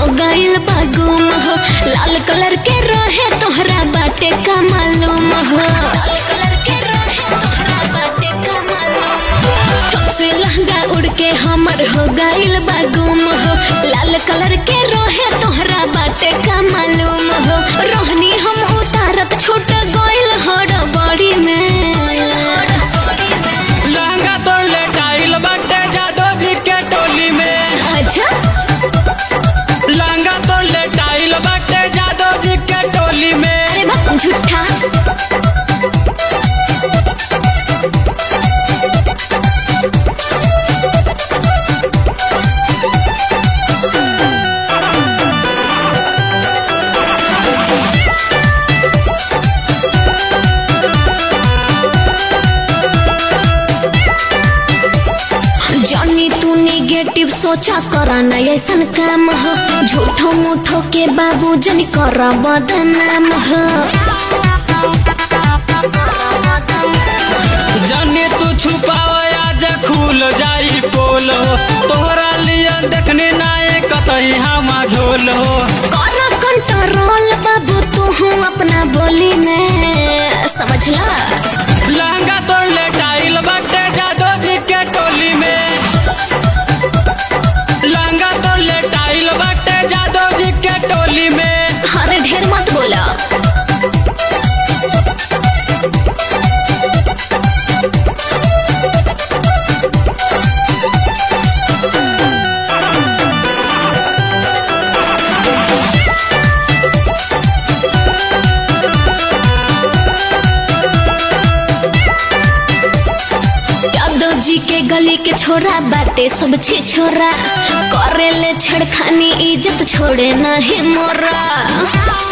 गइल बा गुम हो लाल कलर के रहे तोहरा बाटे का मालूम हो लाल कलर के रहे तोहरा बाटे का मालूम हो छत से लहंगा उड़ के हमर हो गइल बा गुम हो लाल कलर के रहे तोहरा बाटे का मालूम हो रोहनी हम उतारत छूट गइल हड़ बड़ी में लहंगा तोड़ ले टाइल बाटे जादो जी के टोली में अच्छा लहंगा तोड़ ले टाइल बाटे जादो जी के टोली में अरे बाप झूठा जॉनी तू नेगेटिव सोचा करा न ऐसन काम हो झूठो मूठो के बाबू जन कर बदनाम हो जाने तू छुपाव आज खुल जाई पोल हो तोहरा लिए देखने नाए कतई हम झोल हो कौन कंट्रोल बाबू तू हूँ अपना बोली में समझला लहंगा तोड़ ले टाइल बाटे जादो जी के टोली में लहंगा तोड़ ले टाइल बाटे जादो जी के टोली में अरे ढेर मत बोला यादव जी के गली के छोरा बाटे सब छी छोरा करे ले छड़खानी इज्जत छोड़े नहीं मोरा